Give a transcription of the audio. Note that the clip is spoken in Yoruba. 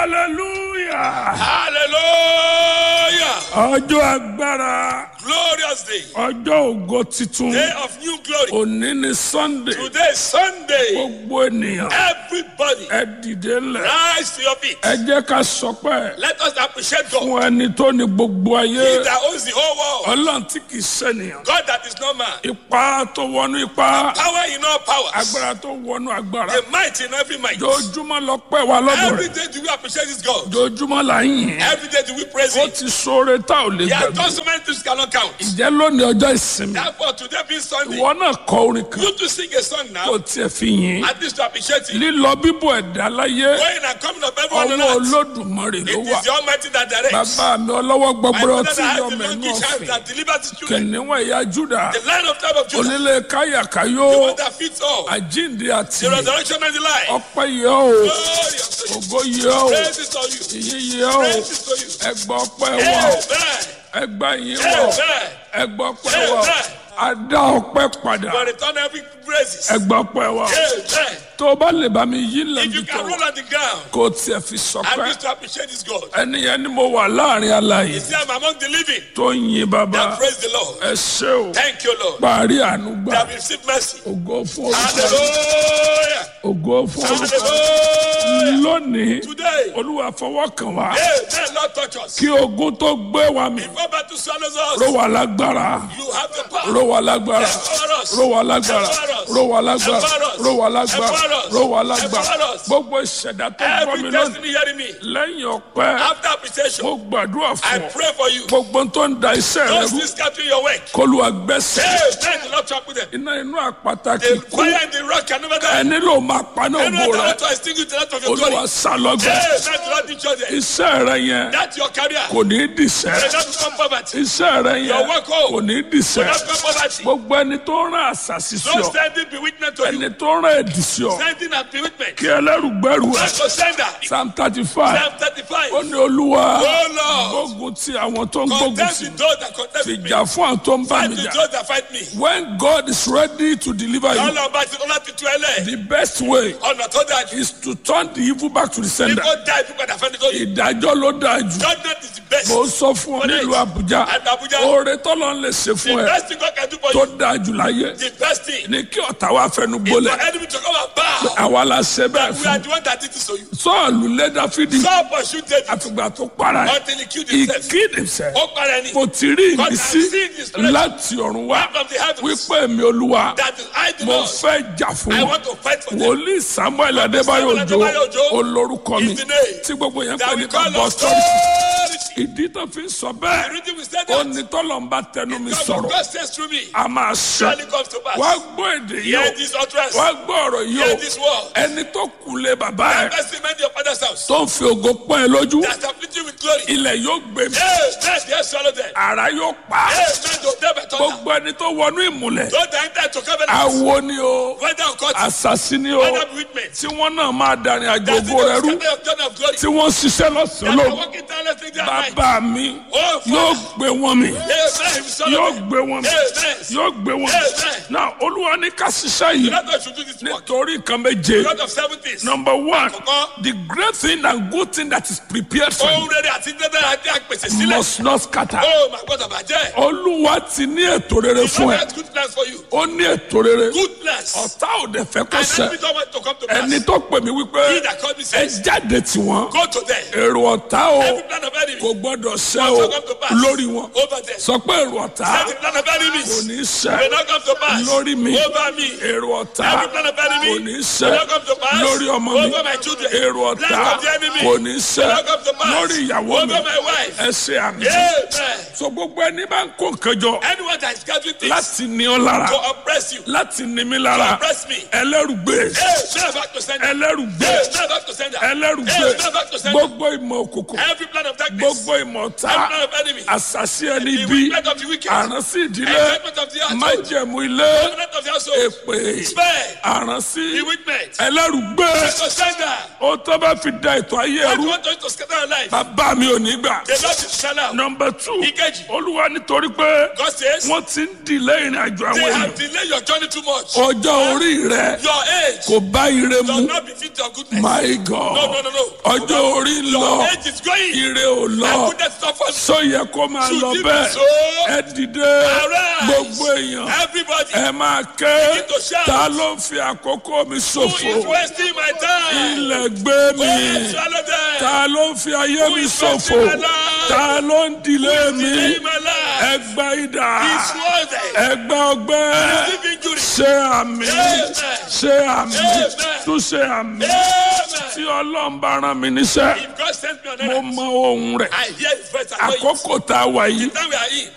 hallelujah Hallelujah. ọjọ́ agbára Glorious day. ọjọ́ ògo titun Day of new glory. òní ni sunday Today is Sunday. gbogbo ènìyàn Everybody ẹ dìde ńlẹ̀ rise to your feet. ẹ jẹ́ ká sọpẹ́ Let us appreciate God. fún ẹni tó ní gbogbo He ayé that owns the whole world. ọlọ́run tí kì í ṣènìyàn God that is not man. ipa tó wọnú ipa Power in all powers. agbára tó wọnú agbára The might in every might. jojúmọ́ lọ pẹ́ wa lọ́dọ̀ Every rẹ̀ day do we appreciate this God. jojúmọ́ là ń yìn Every day do we praise ó Him. ti sóore tá ò lè He has gbàgbé done so many things cannot count. ìjẹ́ lónìí ọjọ́ ìsinmi Therefore, today being Sunday, ìwọ náà kọ orin kan you to sing a song kó now. tiẹ̀ fi yìn At least to appreciate Him. lílọ bíbọ̀ ẹ̀dá láyé Going and coming of everyone on ọwọ́ earth. olódùmarè ló It wà is the Almighty that directs. bàbá mi ọlọ́wọ́ My gbọgbọrọ father tí that yọ has the mẹ́nu monkey child ọ̀fìn that delivers his children. kìnìún ẹ̀yà júdà The lion of tribe of Judah. onílé káyàkáyó The one that fits all. àjíǹde àti The resurrection and the life. ọpẹ́ yẹ o Glory unto you. ògo yẹ o Praise is on you. ìyìn yẹ o Praise is to you. ẹgbà ọpẹ́ wà o Amen. ẹgbà yìí wà o Amen. ẹgbà ọpẹ́ wà o adá ọpẹ́ padà For return every praises. ẹgbà ọpẹ́ wà o Amen. tó o bá lè bá mi yí If lẹ́nu you tó can roll on the ground, kó o tiẹ̀ fi at sọpẹ́ least to appreciate this God. ẹni yẹn ni mo wà láàrin alààyè You see, I'm among the living. tó ń yin bàbá Now praise the Lord. ẹ ṣé o Thank you, Lord. parí àánú They gbà have received mercy. ògo fún orúkọ Hallelujah. ògo fún orúkọ Hallelujah. lónìí Today, olúwa fọwọ́ kàn wá Amen. Lord, touch us. kí ogun tó gbé wa mi Before battle swallows ró us, wa lágbára you have the power. ró wa lágbára Empower us. ró wa lágbára ró wa lágbára ró wa lágbára ró wa lágbára gbogbo ìṣẹ̀dá tó gbọ́ mi Every lónìí destiny hearing me. lẹ́yìn ọpẹ́ After appreciation, mo gbàdúrà I fún ọ pray for you. gbogbo tó ń da iṣẹ́ rẹ Those rú things scattering your work. kólúwa gbẹ́sẹ̀ Amen. The Lord talk with them. iná inú àpáta kì The í kú fire and the rock can never die. ẹni ló máa paná Anyone ògo that rẹ want to extinguish the light of your glory. olúwa sálọgbẹ Amen. The Lord teach you that. iṣẹ́ rẹ yẹn That's your career. kò ní í dìṣẹ́ May not become poverty. iṣẹ́ rẹ Your yẹn work home. kò ní í May dìṣẹ́ not become poverty. gbogbo ẹni tó rán àṣàṣì sí Don't ọ send it be witness to you. ẹni tó rán ẹ̀dì sí ọ Sending and be witness. kí ẹlẹ́rùgbẹ́rù ẹ̀ Not to sender. psalm thirty five Psalm 35. ó ní olúwa Oh Lord. gbógun ti àwọn tó ń gbógun Contend sí with those that contend with me. fìjà fún àwọn tó ń bá Fight mi with jà those that fight me. when God is ready to deliver you Ọlọ́run bá ti ọlá ti tu ẹlẹ́. the best way Ọ̀nà tó dáa jù. is to turn the evil back to the Ní sender kó dá ibi padà fẹ́ni tó yìí. ìdájọ́ ló dáa jù Judgment is the best. mo sọ fún ọ nílùú Àbújá At Abuja. oore tọ́lọ́ ń lè ṣe The fún ẹ best thing God can do for tó you. dáa jù láyé The best thing. ní kí ọ̀tá wa fẹnu Is for gbólẹ̀ enemy to come and bow. àwa la ṣe bẹ́ẹ̀ We are fún the one that did this to you. sọ́ọ̀lù lé Dáfídì Saul pursued David àfìgbà tó para ẹ̀ until he killed he himself. killed himself Ó para ẹni. mo ti rí God has ìmísí seen his strength láti ọ̀run wá from the heavens. wípé èmi olúwa That is I do mo not. fẹ́ jà fún I wọn want to fight for them. wòlíì Samuel Adébáyọ̀ Samuel Òjó Adébáyọ̀ Òjó olórúkọ mi is the name tí gbogbo yẹn pè That ní we call ká bọ́ us sọ́ọ̀tì authority. ìdí tó fi ń sọ The bẹ́ẹ̀ reason we said ó that. ní tọ́lọ́mbà tẹnu mi God sọ̀rọ̀ God says through me. a máa ṣe Surely comes to pass. wá gbọ́ èdè yìí Hear o this utterance. wá gbọ́ ọ̀rọ̀ yìí o Hear this word. ẹni tó kù lé bàbá ẹ̀ Best in your father's house. tó ń fi ògo pọ́n ẹ lójú That afflict you with glory. ilẹ̀ yóò gbé mi Yes, yes, yes, swallow them. ara yóò pa á. Yes, man, don't tell me thunder. gbogbo ẹni tó wọnú ìmùlẹ̀ Don't enter to covenant. awo ni o Whether or cut. àṣàṣì ni o Whether witness. tí wọ́n náà máa darin àjò That's ògo rẹ rú the journey of glory. tí wọ́n ṣiṣẹ́ lọ́sàn-án That are lóru walking tirelessly day and night. bàbá mi Oh, yóò Father. gbé wọn mi Yes, man, you swallow yóò them. gbé wọn mi Yes, yóò gbé wọn mi Amen. náà olúwa ní ká ṣiṣẹ́ yìí Let us should do this work. nítorí nǹkan méje God of seven things. number one Àkọ́kọ́. the great thing and good thing that is prepared for Ohun you rere àti dídá àti àpèsè sílẹ̀. must not scatter Oh, my God, àbàjẹ́. olúwa ti ní ètò rere fún God ẹ has good plans for you. ó ní ètò rere Good plans. ọ̀tá ò dẹ̀ fẹ́ kó And ṣẹ enemy don't want to come to pass. ẹni tó pè mí wípé He that called me ẹ says, jáde tí wọn go to them. èrò ọ̀tá o Every plan of enemy kò gbọ́dọ̀ ṣẹ will o not come to pass. lórí wọn Over them. sọ pé èrò ọ̀tá Every plan of kò enemies ní will ṣẹ not come to pass. lórí mi Over me. èrò ọ̀tá Every plan of enemy kò ní will ṣẹ not come to pass. lórí ọmọ mi Over my children. èrò ọ̀tá Plans of the enemy kò ní ṣẹ will not come to pass. lórí ìyàwó mi Over my wife. ẹ ṣe àmì Amen. so gbogbo ẹni bá ń kó nǹkan jọ Anyone that is gathering things láti ní ọ lára to oppress you, láti ní mi to lára oppress me. ẹlẹ́rùgbé Hey, never back to sender. ẹlẹ́rùgbé Hey, never back to sender. ẹlẹ́rùgbé Hey, never back to sender. gbogbo ìmọ̀ òkùnkùn Every plan of darkness. gbogbo ìmọ̀ ọ̀tá Every plan of enemy. àṣàṣì ẹni The bí wickedness of the wicked. àránsí ìdílé Enchantment of the household. májẹ̀mú ilé Covenant of the household. èpè Spare. àránsí The witness. ẹlẹ́rùgbé To sender. ó tó bá fi da ètò ayé What ẹrú you want to, to scatter your life? bàbá mi ò ní gbà. The Lord is shall out. nọmba two Ìkejì. olúwa nítorí pé God says, wọ́n ti ń dìlé ìrìn àjò àwọn they èèyàn have delayed your journey too much. ọjọ́ orí rẹ Your age kò bá ire does mu not befit your goodness. my No, no, god no, no. ọjọ́ orí ń lọ Your age is going. ire ò And lọ goodness is not for sọ yẹ kó máa Should lọ it be bẹ́ẹ̀ so? ẹ dìde Arise. gbogbo èèyàn Everybody ẹ máa ké Begin to shout. ta ló ń fi àkókò mi who is ṣòfò wasting my time. ilẹ̀ gbé mi Oh, swallow them. ta ló ń fi ayé Who mi is ṣòfò wasting my life? ta ló ń dìlé mi Delay my life. ẹgbẹ́ idà He's worthy. ẹgbẹ́ ọgbẹ́ Receive injury. ṣe àmì Amen. ṣe àmì Amen. tún ṣe àmì Amen. tí ọlọ́run bá rán mi níṣẹ́ If God sends me on mo earth, mọ ohun rẹ̀ I hear his voice. I know it. àkókò tá a wà yìí Now we are in.